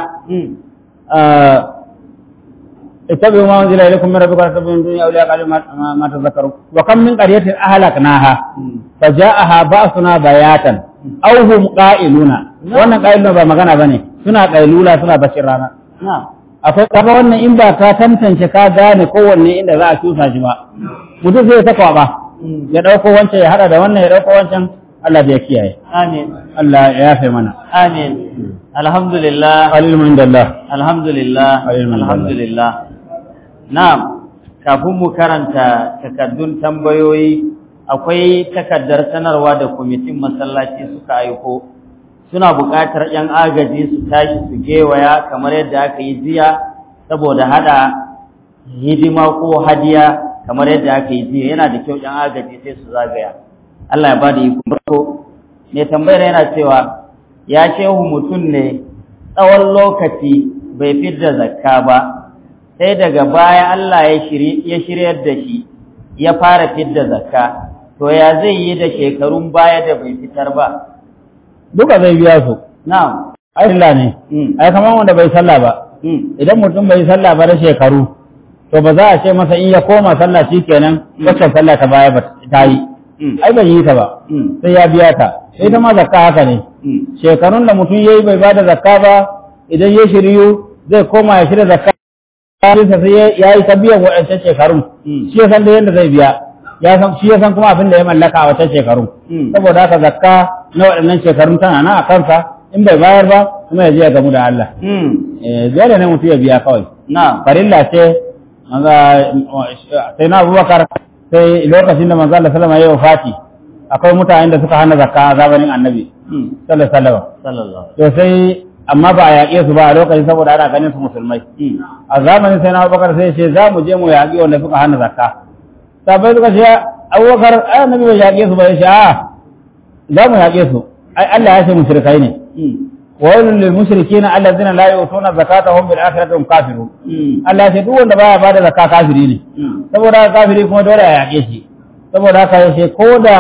اتبعوا ما انزل اليكم من ربكم ولا تتبعوا من دون اولياء قالوا ما, ما تذكروا وكم من قريه اهلكناها فجاءها باسنا بياتا او هم قائلون wannan qailuna ba magana bane suna qailula suna bashir rana akwai kaga wannan in ba ka tantance ka gane kowanne inda za a cusa shi ba mutum zai ta kwaba ya dauko wancan ya hada da wannan ya dauko wancan Allah da ya kiyaye amin Allah ya yafe mana amin alhamdulillah alimun indallah alhamdulillah Alhamdulillah. alhamdulillah na'am kafin mu karanta takardun tambayoyi akwai takardar sanarwa da kwamitin masallaci suka aiko suna buƙatar 'yan agaji su tashi su gewaya kamar yadda aka yi jiya saboda hada hidima ko hadiya kamar yadda aka yi jiya yana da kyau 'yan agaji sai su zagaya Allah ya bada iko farko ne tambayar yana cewa ya shehu mutum ne tsawon lokaci bai fidda zakka ba sai daga baya Allah ya shiryar da shi ya fara fidda zakka to ya zai yi da shekarun baya da bai fitar ba duka zai biya su na'am ai Allah ne Mm. ai kamar wanda bai sallah ba mm. idan mutum bai sallah ba da shekaru to ba za a ce masa in ya koma sallah shikenan wacce sallah ta baya ba ta yi Mm. ai bai yi ta ba Mm. sai ya biya ta sai ta ma zakka haka ne Mm. shekarun da mutum yayi bai bada zakka ba idan ya shiryu zai koma ya shirya zakka sai sai ya yi ta biyan waɗancan shekarun Mm. shi ya san da yadda zai biya ya san shi ya san kuma abin da ya mallaka a wancan shekarun Mm. saboda haka zakka na waɗannan shekarun tana nan a kansa in bai bayar ba kuma ya je ya gamu da Allah Mm. eh dole ne mutum ya biya kawai na'am farilla ce maza sai na abubakar sai lokacin da manzo Allah sallama ya yi wafati akwai mutanen da suka hana zakka a zamanin annabi Mm. sallallahu alaihi wasallam sallallahu to sai amma ba a yaƙe su ba a lokacin saboda ana ganin su musulmai Mm. a zamanin sai na abubakar sai ce za mu je mu yaƙi wanda suka hana zakka sabai suka ce abubakar ai annabi bai yaƙe su ba ya ce a za mu yaƙe su ai Allah ya ce mushrikai ne Mm. wa wailul lil mushrikeena allazina la yu'tuna zakata hum bil akhirati hum kafirun Mm. Allah ya ce duk wanda baya bada zakka kafiri ne Mm. saboda haka kafiri kuma dole a yaƙe shi saboda haka ya ce ko da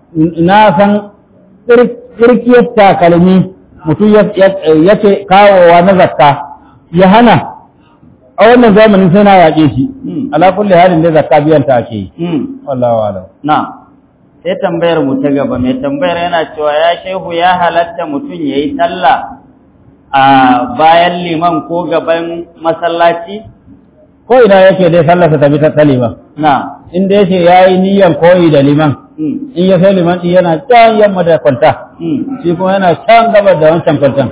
na san tsirkiyar takalmi mutum ya ce kawowa na zakka ya hana a wannan zamanin sai na yaƙe shi Mm. ala kulli halin da zakka biyan ta ake yi Mm. wallahu alam Na, sai tambayar mu ta gaba mai tambayar yana cewa ya shehu ya halatta mutum ya yi sallah a bayan liman ko gaban masallaci? ko ina yake dai sallarsa ta bi ta ta liman Na, inda yace yayi niyyar koyi da liman mm, in ya sai liman din yana can yamma da kwanta mm, shi kuma yana can gaba da wancan kwantan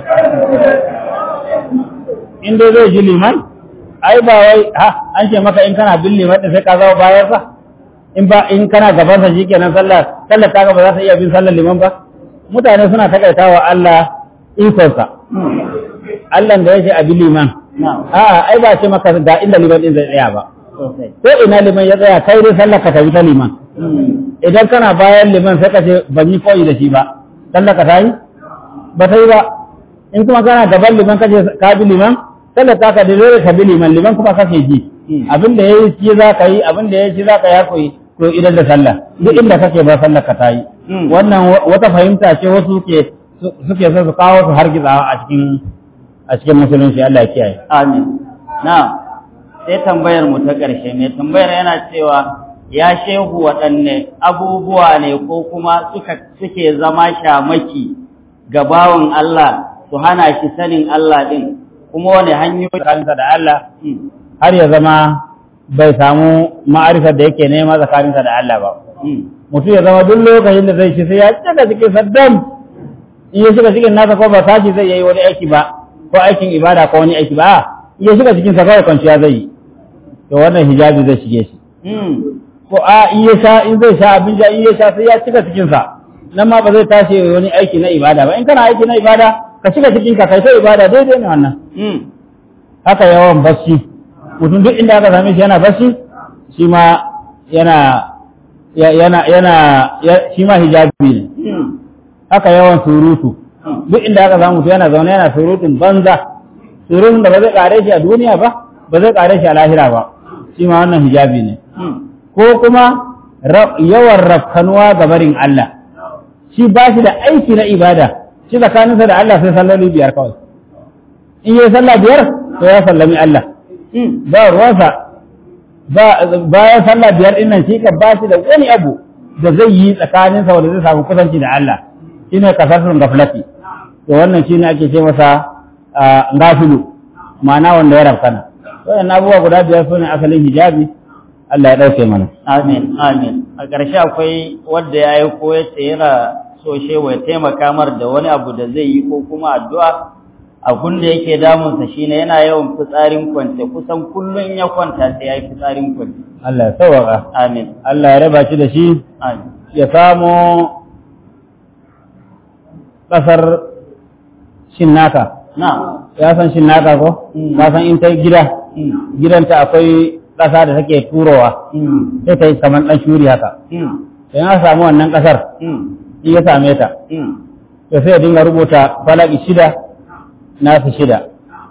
in dai zai ji liman ai ba wai ha an ce maka in kana bin liman din sai ka zama bayan sa in ba in kana gaban sa shikenan sallah sallar ta ba za ta iya bin sallar liman ba mutane suna takaitawa Allah ikonsa mm, Allah da yake a bin liman na, a'a ai ba ce maka ga inda liman din zai tsaya ba sosai. ko ina liman ya tsaya kai dai sallar ka tafi ta liman Mm, idan kana bayan liman sai ka ce ban yi koyi da shi ba sallar ka ta yi ba ta yi ba in kuma kana gaban liman ka ce ka bi liman sallar ta ka da dole ka bi liman liman kuma kake ji Mm. abin da yayi shi za ka yi abin da yayi shi za ka yi koyi to idan da sallah duk inda kake ba sallar ka ta yi Mm. wannan wa- wata fahimta ce wasu ke su- suke so su kawo su hargitsawa a cikin a cikin musulunci Allah ya kiyaye Amin. Na, sai tambayar mu ta ƙarshe mai tambayar yana cewa ya shehu waɗanne abubuwa ne ko kuma suka suke zama shamaki ga bawan Allah su hana shi sanin Allah ɗin kuma wani hanyoyi tsakaninsa da Allah Mm, har ya zama bai samu ma'arifar da yake nema tsakaninsa da Allah ba mm, mutum ya zama duk lokacin da zai ci sai ya cika cikin saddam in ya shiga cikin nasa ko ba tashi zai yi wani aiki ba ko aikin ibada ko wani aiki ba a in ya shiga cikin sa kawai kwanciya zai yi to wannan hijabi zai shige shi mm, ko a in ya sha in zai sha abin ja in ya sha sai ya cika cikin sa nan ma ba zai tashi ya yi wani aiki na ibada ba in kana aiki na ibada ka shiga cikin ka kai ta ibada daidai ne wannan mm, haka yawan bacci mutum duk inda aka same shi yana bacci shi ma yana ya- yana yana ya- shi ma hijabi ne mm, haka yawan surutu mm, duk inda aka samu mutum yana zaune yana surutun banza surutun da ba zai kare shi a duniya ba ba zai kare shi a lahira ba shi ma wannan hijabi ne mm, ko kuma ra- yawan rafkanuwa ga barin Allah shi ba shi da aiki na ibada shi tsakaninsa da Allah sai salloli biyar kawai in yi sallah biyar to ya sallami Allah mm, ba ruwansa ba bayan sallah biyar ɗin nan shi ka ba shi da wani abu da zai yi tsakaninsa wanda zai samu kusanci da Allah shine kasarsun gaflati to wannan shine ake ce masa ah, gafilu ma'ana wanda ya rafkana wannan abubuwa guda biyar sune asalin hijabi Allah ya ɗauke mana Amin, amin. A ƙarshe akwai wadda ya yi ko yace yana so shewa ya taimaka mar da wani abu da zai yi ko kuma addu'a. Abun da yake damunsa shine yana yawan fitsarin kwance kusan kullum ya kwanta sai ya yi fitsarin kwance. Allah ya sauwaka Amin, Allah ya raba shi da shi amin. ya samo ƙasar shinnaka Na, ya san shinnaka ko Mm. ka san in ta gida mm, gidanta akwai ƙasa da take turowa mm, sai ta yi kamar ɗan shuri haka mm, in aka samu wannan ƙasar mm, in ya same ta mm, to sai ya dinga rubuta falaki shida nasu shida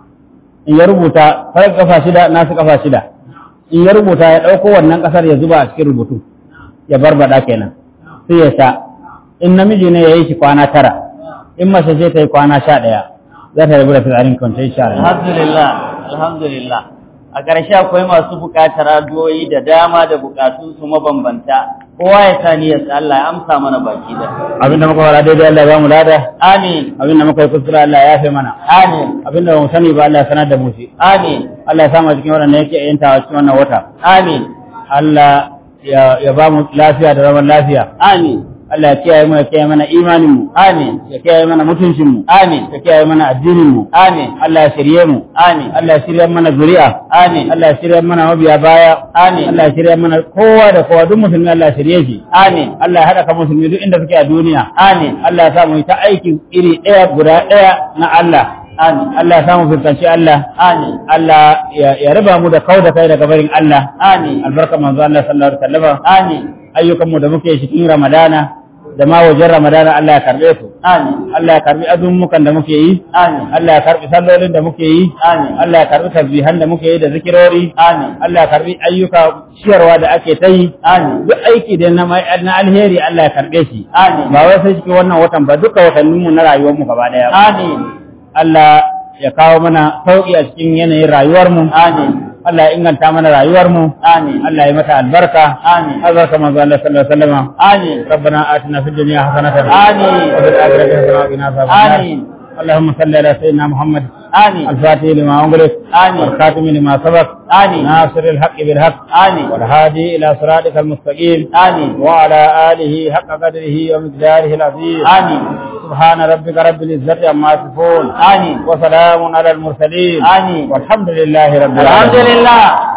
in ya rubuta falaki kafa shida nasu kafa shida in ya rubuta ya ɗauko wannan ƙasar ya zuba a cikin rubutu ya barbada kenan sai ya sha in namiji ne ya yi shi kwana tara in mace ce ta yi kwana sha ɗaya za ta rabu da fitsarin kwanci insha Allah alhamdulillah alhamdulillah a ƙarshe akwai masu buƙatar addu'o'i da dama da buƙatun su mabambanta kowa ya sa niyyar sa Allah ya amsa mana baki da abinda muka fara daidai Allah ya ba mu lada amin abinda muka yi kuskure Allah ya yafe mana amin abinda ba mu sani ba Allah ya sanar da mu shi amin Allah ya samu a cikin waɗanda yake yantawa cikin wannan wata amin Allah ya ya ba mu lafiya da zaman lafiya amin Allah ya kiyaye mu ya kiyaye mana imanin mu amin ya kiyaye mana mutuncin mu amin ya kiyaye mana addinin mu amin Allah ya shirye mu amin Allah ya shirye mana zuri'a amin Allah ya shirye mana mabiya baya amin Allah ya shirye mana kowa da kowa duk musulmi Allah ya shirye shi amin Allah ya haɗa ka musulmi duk inda suke a duniya amin Allah ya sa mu yi ta aiki iri ɗaya guda ɗaya na Allah amin Allah ya sa mu fuskanci Allah amin Allah ya ya raba mu da kau da kai daga barin Allah amin albarka manzo Allah sallallahu alaihi wasallam amin ayyukan mu da muke cikin Ramadana da ma wajen Ramadana Allah ya karbe su amin Allah ya karbi azumukan da muke yi amin Allah ya karbi sallolin da muke yi amin Allah ya karbi tasbihan da muke yi da zikirori amin Allah ya karbi ayyuka ciyarwa da ake ta yi amin duk aiki da na mai- na alheri Allah ya karbe shi amin ba wai sai cikin wannan watan ba duka watannin mu na rayuwar mu gaba daya amin Allah ya kawo mana sauki a cikin yanayin rayuwar mu amin Allah ya inganta mana rayuwar mu amin Allah ya mata albarka amin albarka manzo Allah sallallahu alaihi wasallam amin ربنا آتنا في الدنيا حسنة آمين. وفي الآخرة حسنة وقنا عذاب النار آمين. اللهم صل على سيدنا محمد آمين الفاتح لما أغلق آمين. والخاتم لما سبق آمين ناصر الحق بالحق آمين والهادي إلى صراطك المستقيم آمين وعلى آله حق قدره ومقداره العظيم آمين سبحان ربك رب العزة عما يصفون آمين وسلام على المرسلين آمين والحمد لله رب الحمد العالمين لله